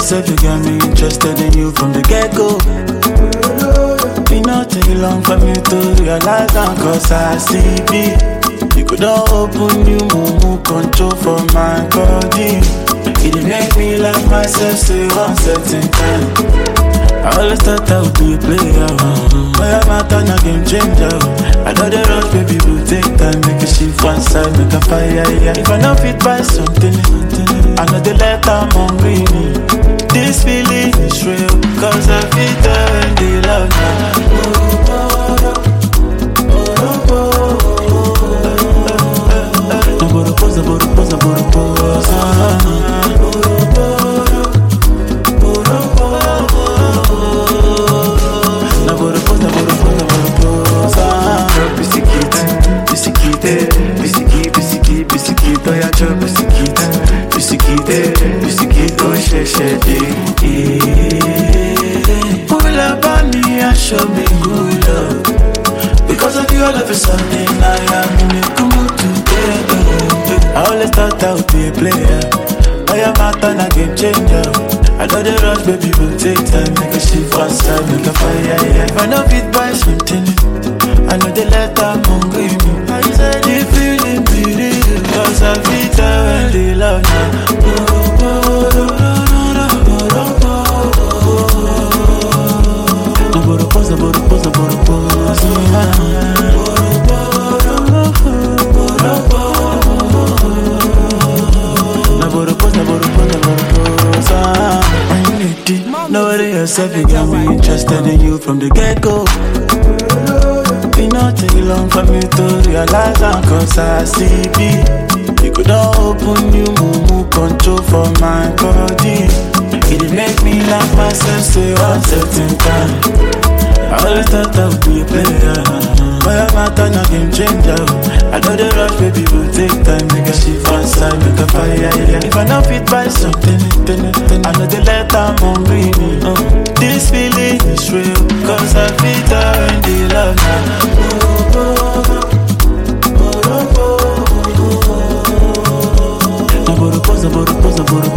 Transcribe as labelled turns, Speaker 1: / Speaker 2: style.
Speaker 1: yourself, you got me interested in you from the get go. It not take long for me to realize I'm cause I see B. You could not open you mumu control for my body. It dey make me like myself say one certain time. I always thought I would be a player. But I'm out on a game changer. I know the rush, baby, will take time. Make a shift one side, make a fire. Yeah. If I not fit by something, I know the let I'm hungry. This feeling is real. Cause I feel there when they love now. Boro posa, boro posa, boro posa. Na boro posa, boro posa, boro posa.
Speaker 2: Bisikit, bisikit, bisikit, bisikit, bisikit, oya chop bisikit, bisikit, bisikit, oh she she
Speaker 1: Pull up on me and show me good love. Because of you, all of a sudden I am in a good mood today. I always thought I would be a player. I am out on a game changer. I know the rush, baby, will take time. Make a shift one side, make a fire. Yeah. If I know fit buy something, I know the let I'm hungry. Me. I said the feeling be real. Cause I feel that when they love now. Boro posa, boro posa, boro posa. Na boro posa, boro posa, boro posa. When you need it, know it yourself, you got me interested in you from the get go. It not take long for me to realize I'm cause I see B. You could not open you mumu control for my body. It dey make me like myself say one certain time. I always thought I would be a player. But I'm out on a game changer. I know the rush, baby, will take time. Make a shift one side, make a fire. Yeah. If I not fit by something, then, then I know the let I'm hungry. Me. Uh, this feeling is real. Cause I feel that when they love now. Na boro posa, boro posa, boro